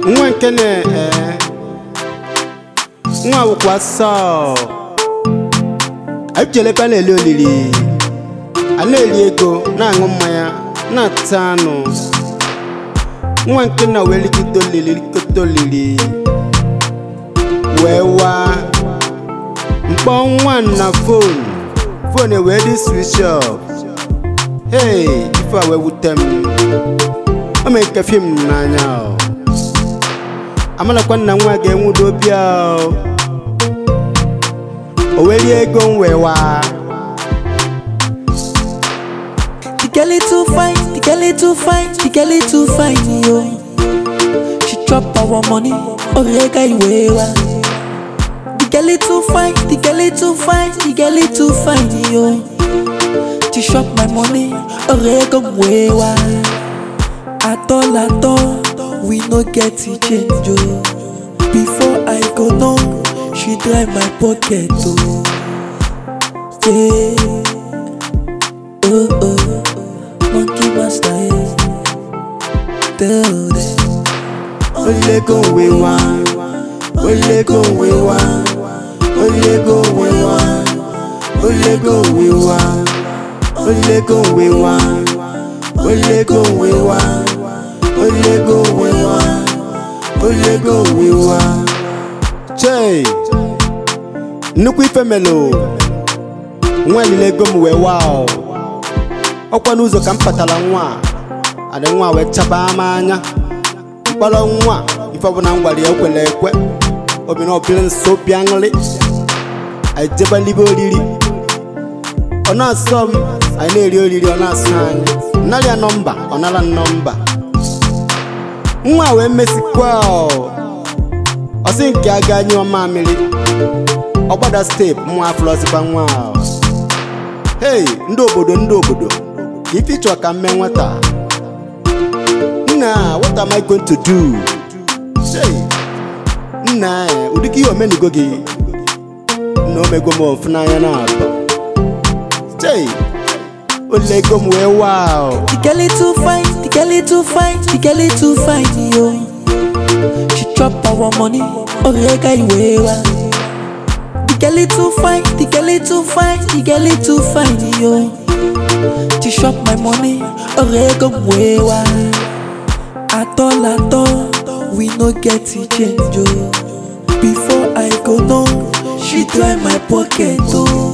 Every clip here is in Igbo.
nwa nke na ee nwa awụkwa sọ ejele ebe a na-eli olili a na-eri ego na-aṅụ mmanya na-ata anụ nwa nke na wee likọta olili likọta olili wee waa mkpọ nwa na fon fon wee dị switch off hey ife a wee wute m o mee nke fim n'anya o amalakwa nna nwa ga-enwudo obi a o o wee rie ego m wee waa The girl is too fine, the girl is too fine, the girl is too fine, yo. She chop our money, orega iwewa. The girl is too fine, the girl is too fine, the girl is too fine, yo. She chop my money, orega iwewa. At all, at all, we no get the change, yo. Before I go no, she dry my pocket, oh. Yeah. Oh oh, monkey master, yeah. Tell them. olego wee waa olego wee waa olego wee waa olego wee waa olego wee waa olego wee waa olego wee waa olego wee waa chei nnukwu ife melo nwa lile ego m wee waa o. ọkwa n'ụzọ ka m patara nwa a adị nwa wee chaba m anya mkpọrọ nwa ife ọbụla m gwara ya ekwela ekwe obi na ọbịa nso obi aṅụrị anyị jebelibe oriri ọ na-asọ m anyị na-eri oriri ọ na-asọ anyị nnara ya nọmba ọ nara m nọmba nwa wee mesikwa ọ ọ sị nke a ga nyụọ mamịrị ọ gbada steepụ nwa afụlọzikwa nwa ahụ hei ndị obodo ndị obodo ka ife ịchọ ka m mee nwata nna what am I going to do hey nna eh, ụdị ka ihe omenigo gị na omego m ofu n'anya na atọ hey olego m wee waa o. The girl is too fine, the girl is too fine, the girl is too fine, yo. She chop our money, orega iwewa. The girl is too fine, the girl is too fine, the girl is too fine, yo. She chop my money, orega iwewa. At all, at all, we no get the change, yo. Before I go no, she dry my pocket, oh.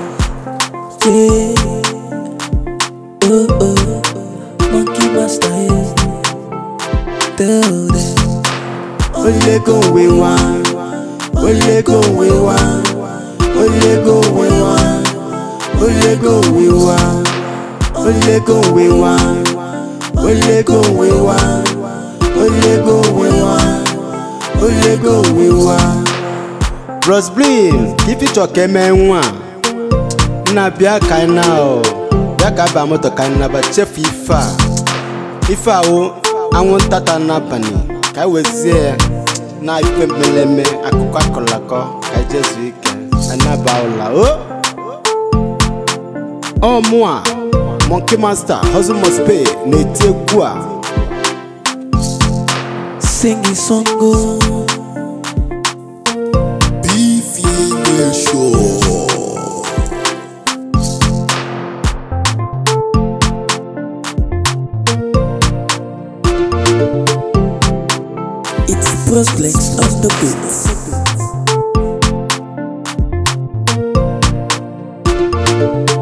Yeah. Oh oh, monkey master, yeah. Tell them. olego wee waa olego wee waa olego wee waa olego wee waa olego wee waa olego wee waa olego wee waa olego wee waa bros blin ife ịchọ ka emee nwa a, nna bịa ka anyị na o bịa ka aba moto ka anyị naba chefu ife a ife awụ anwụnta ta n'abalị ka anyị wezie ya na ife mmeleme akụkọ akọlakọ ka anyị jezuo ike anyị naba ụla o ọ mụa monkey master hustle must pay na-eti egwu a Sing a song, oh. Beefy Nation. It's Prosplex on the beat.